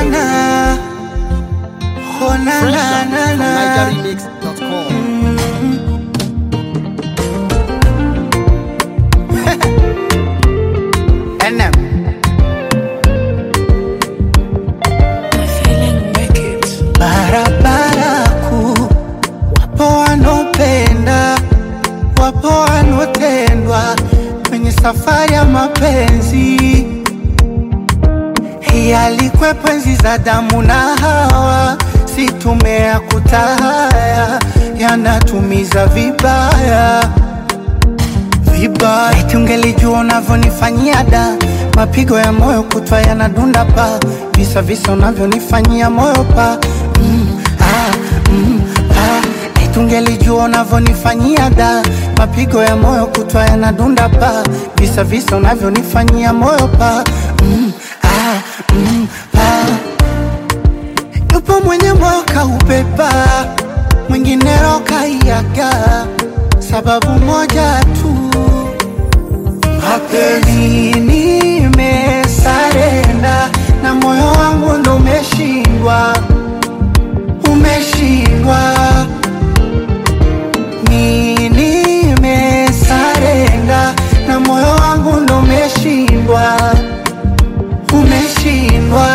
na oh na Fresh na out na from na NigerRemix.com. NM barabara kuu, wapo wanaopenda, wapo wanaotendwa kwenye safari ya mapenzi. Hii alikwepo enzi za damu na Hawa, si tumea kutahaya, yanatumiza vibaya vibaya. Eti ungelijua unavyonifanyia da, mapigo ya moyo kutwa yanadunda pa, visa visa unavyonifanyia moyo pa mm, ah, mm, ah. Eti ungelijua unavyonifanyia da, mapigo ya moyo kutwa yanadunda pa, visa visa unavyonifanyia moyo pa mm, ah, mm, ah. Yupo mwenye moyo kaubeba, mwingine roho kaiaga, sababu moja tu mapenzi nimesarenda na moyo wangu ndo umeshindwa, umeshindwa. Mi nimesarenda na moyo wangu ndo umeshindwa, umeshindwa.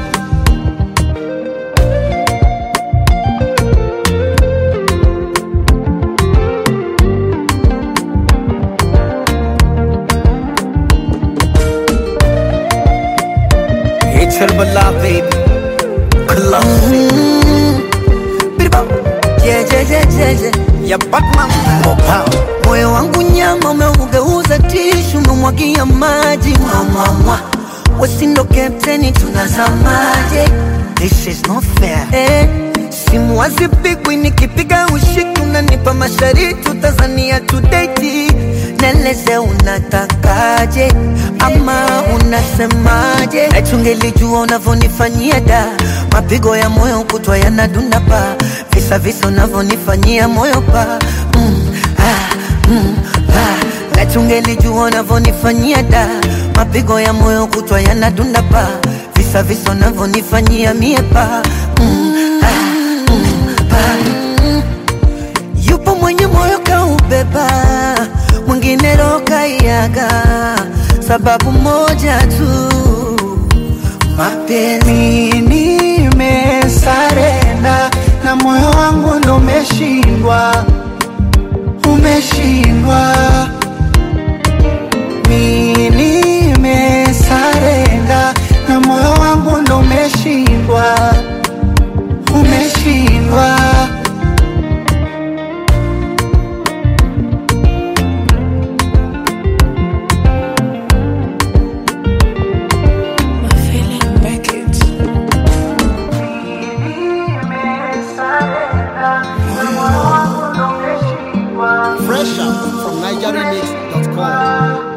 It's Herbala, baby. Classic. Birba. Yeah, yeah, yeah, yeah, yeah. Ya Batman. Mopao. Moyo wangu nyama umeugeuza tishu, umemwagia maji mwamwamwa. Wasindo kapteni, tunazamaje? This is not fair. Eh, simu hazipigwi, nikipiga ushiki unanipa mashariti, utazania tudeti Neleze unatakaje ama unasemaje? Eti ungelijua unavyonifanyia da, mapigo ya moyo kutwa yanadunda pa, visa visa unavyonifanyia moyo pa mm, ah, mm, ah. Eti ungelijua unavyonifanyia da, mapigo ya moyo kutwa yanadunda pa, visa visa unavyonifanyia mie pa mm, ah, mm, pa Yupo mwenye moyo kaubeba, mwingine roho kaiaga, sababu moja tu, mapenzi. Mi nimesarenda na moyo wangu ndo umeshindwa, umeshindwa. Mi nimesarenda na moyo wangu ndo umeshindwa, umeshindwa. Fresh out from NigerRemix.com.